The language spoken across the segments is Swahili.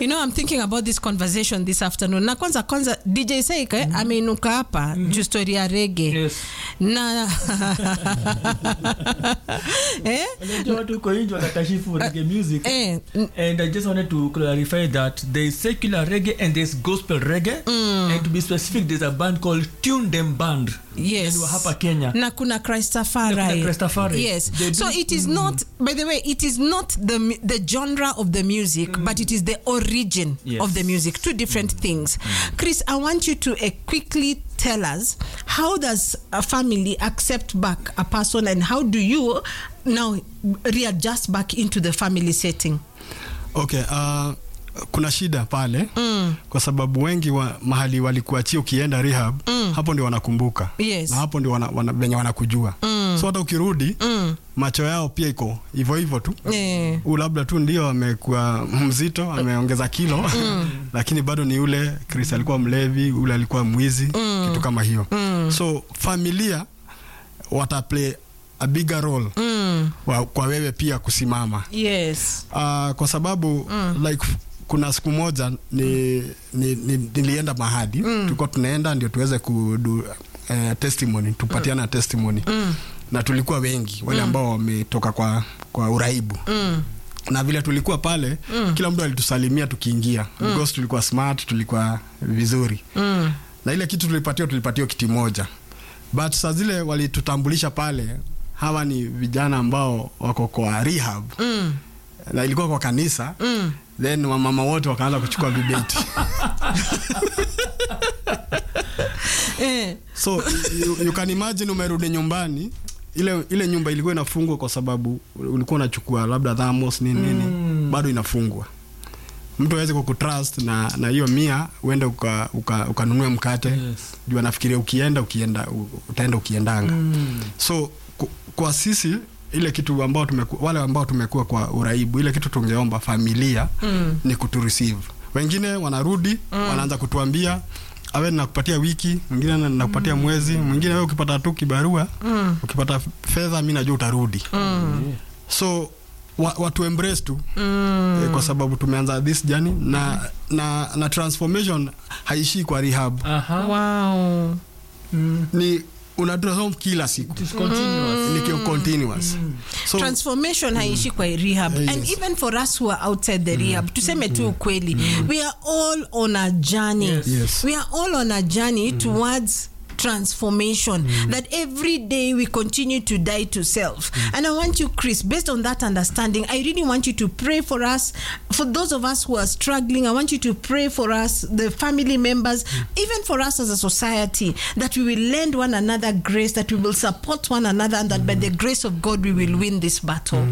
you know i'm thinking about this conversation this afternoon na kwanza kwanza dj saike mm. ameinuka hapa mm. juu story ya rege Yes. na eh? Unajua watu huko nje wanatashifu reggae music Eh, n- and I just wanted to clarify that there is secular reggae and there's gospel reggae and to be specific there's a band called Tune Them Band yes and wa hapa Kenya na kuna Christafari. Na kuna Christafari. Yes. They So do- it is not by the way it is not the mu- the genre of the music but it is the origin Yes. of the music two different things. Chris I want you to uh, quickly tell us how does a family accept back a person and how do you now readjust back into the family setting? okay uh, kuna shida pale mm. kwa sababu wengi wa mahali walikuachia ukienda rehab mm. hapo ndio wanakumbuka Yes. na hapo ndio wana, wana, venye wanakujua mm. so hata ukirudi mm. macho yao pia iko hivyo hivyo tu Eh. huu labda tu ndio amekuwa mzito ameongeza kilo mm. lakini bado ni ule Chris alikuwa mlevi ule alikuwa mwizi mm. kitu kama hiyo mm. so familia wataplay a bigger role Mm. wa, kwa wewe pia kusimama Yes. uh, kwa sababu mm. like kuna siku moja ni, ni, ni, nilienda mahadi mm. tulikuwa tunaenda ndio tuweze kudu uh, testimony tupatiana mm. testimony mm. na tulikuwa wengi wale ambao wametoka kwa, kwa uraibu mm na vile tulikuwa pale mm. kila mtu alitusalimia tukiingia mm. because tulikuwa smart tulikuwa vizuri Mm. na ile kitu tulipatiwa tulipatiwa kiti moja but saa zile walitutambulisha pale hawa ni vijana ambao wako kwa rehab Mm. na ilikuwa kwa kanisa Mm. then wamama wote wakaanza kuchukua vibeti Eh. so you, you can imagine umerudi nyumbani ile ile nyumba ilikuwa inafungwa kwa sababu ulikuwa unachukua labda thamos nini nini Mm. bado inafungwa mtu awezi kukutrust na na hiyo mia uende ukanunue uka, ukanunue mkate Yes. juu anafikiria ukienda ukienda u- utaenda ukiendanga Mm. so ku, kwa sisi ile kitu ambao tumeku, wale ambao tumekuwa kwa uraibu ile kitu tungeomba familia Mm. ni kutureceive wengine wanarudi mm. wanaanza kutuambia awe nakupatia wiki mwingine na- nakupatia mwezi mwingine wewe ukipata tu kibarua Mm. ukipata fedha mi najua utarudi Mm. so wa, watu embrace tu Mm. eh, kwa sababu tumeanza this journey na, na, na transformation haishii kwa rehab Aha. Wow. Mm. ni unatransform kila siku It is continuous. ni kio- continuous so transformation haishi kwa rehab Eh, and yes. even for us who are outside the rehab tuseme tu ukweli we are all on a journey Yes. Yes. we are all on a journey towards transformation that every day we continue to die to self and i want you chris based on that understanding i really want you to pray for us for those of us who are struggling i want you to pray for us the family members even for us as a society that we will lend one another grace that we will support one another and that by the grace of god we will win this battle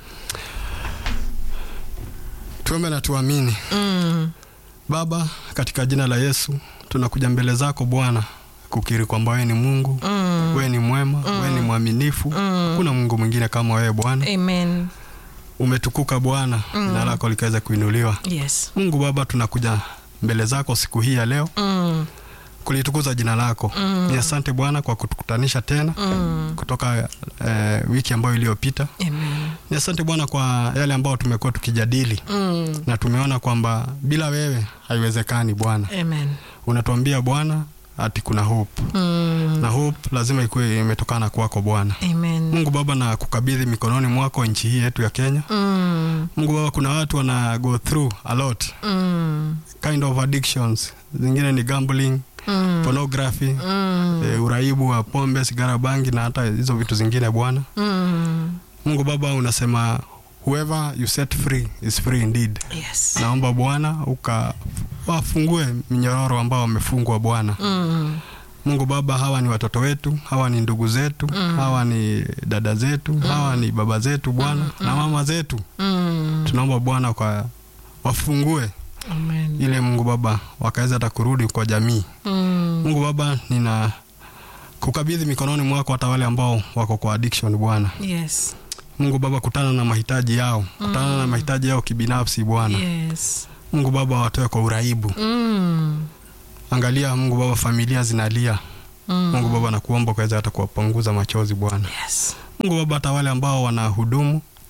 tuombe na tuamini Mm. baba katika jina la yesu tunakuja mbele zako bwana kukiri kwamba wewe ni mungu mm. wewe ni mwema mm. wewe ni mwaminifu mm. kuna mungu mwingine kama wewe bwana amen umetukuka bwana mm. jina lako likaweza kuinuliwa yes mungu baba tunakuja mbele zako siku hii ya leo mm. kulitukuza jina lako mm. ni asante bwana kwa kutukutanisha tena Mm. kutoka eh, wiki ambayo iliyopita amen ni asante bwana kwa yale ambayo tumekuwa tukijadili mm. na tumeona kwamba bila wewe haiwezekani bwana amen unatuambia bwana ati kuna hope mm. na hope lazima ikuwe imetokana kwako bwana amen mungu baba na kukabidhi mikononi mwako nchi hii yetu ya kenya mm. mungu baba kuna watu wana go through a lot Mm. kind of addictions zingine ni gambling Mm. pornography Mm. e, uraibu wa pombe sigara bangi na hata hizo vitu zingine bwana Mm. mungu baba unasema whoever you set free is free indeed yes naomba bwana ukawafungue minyororo ambao wamefungwa bwana mm. mungu baba hawa ni watoto wetu hawa ni ndugu zetu mm. hawa ni dada zetu mm. hawa ni baba zetu bwana mm. na mama zetu Mm. tunaomba bwana kwa wafungue amen ile mungu baba wakaweza hata kurudi kwa jamii mm. mungu baba nina kukabidhi mikononi mwako hata wale ambao wako kwa addiction bwana yes mungu baba kutana na mahitaji yao kutana na mahitaji yao kibinafsi bwana yes mungu baba watoe kwa uraibu mm. angalia mungu baba familia zinalia Mm. mungu baba nakuomba ukaweza hata kuwapunguza machozi bwana yes mungu baba hata wale ambao wanahudumu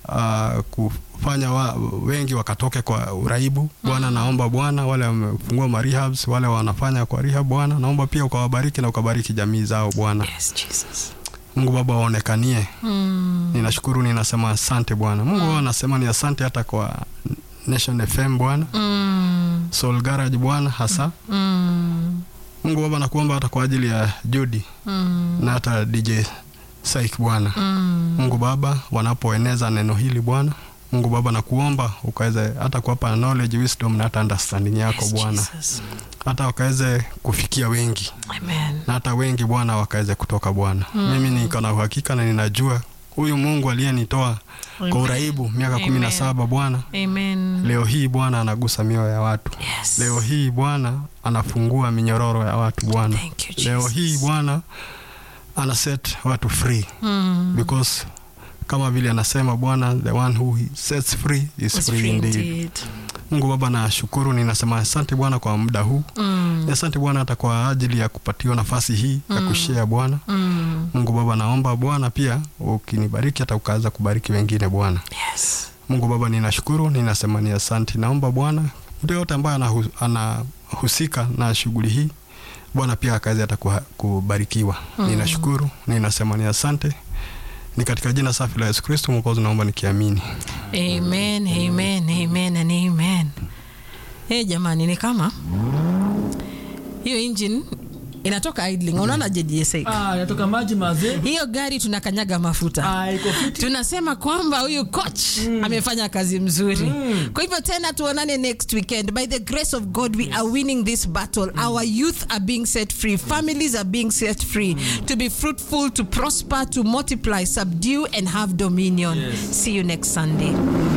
uh, kufanya wa, wengi wakatoke kwa uraibu bwana naomba bwana wale wamefungua marehabs wale wanafanya kwa rehab bwana naomba pia ukawabariki na ukabariki jamii zao bwana Yes, Jesus. mungu baba waonekanie Mm. ninashukuru ninasema asante bwana mungu mm. anasema ni asante hata kwa nation fm bwana Mm. soul garage bwana hasa Mm. mungu baba nakuomba hata kwa ajili ya judi Mm. na hata dj saik bwana Mm. mungu baba wanapoeneza neno hili bwana mungu baba nakuomba ukaweze hata kuwapa knowledge wisdom na hata understanding yako Yes, bwana Jesus. hata wakaweze kufikia wengi Amen. na hata wengi bwana wakaweze kutoka bwana mimi niko na uhakika na ninajua huyu mungu aliyenitoa Amen. kwa uraibu miaka Amen. kumi na saba bwana Amen. leo hii bwana anagusa mioyo ya watu Yes. leo hii bwana anafungua minyororo ya watu bwana Thank you, leo Jesus. hii bwana ana set watu free Mm. because kama vile anasema bwana the one who he sets free is It's free free indeed indeed. mungu baba nashukuru ninasema asante bwana kwa muda huu Mm. asante bwana hata kwa ajili ya kupatiwa nafasi hii ya kushare bwana Mm. mungu baba naomba bwana pia ukinibariki hata ukaweza kubariki wengine bwana Yes. mungu baba ninashukuru ninasema ni asante naomba bwana mtu yoyote ambaye anahu- anahusika na shughuli hii bwana pia akaweza hata kuha- kubarikiwa ninashukuru ninasema ni asante ni katika jina safi la yesu kristo mwokozi naomba nikiamini Amen, amen, amen and amen. Hey, jamani ni kama hiyo engine inatoka idling. Unaona JDSA? Ah, natoka maji mazee. Hiyo gari tunakanyaga mafuta. Ah, iko fiti. tunasema kwamba huyu coach amefanya kazi mzuri kwa hivyo tena tuonane next weekend by the grace of god we are winning this battle our youth are being set free families are being set free to be fruitful to prosper to multiply subdue and have dominion Yes. see you next sunday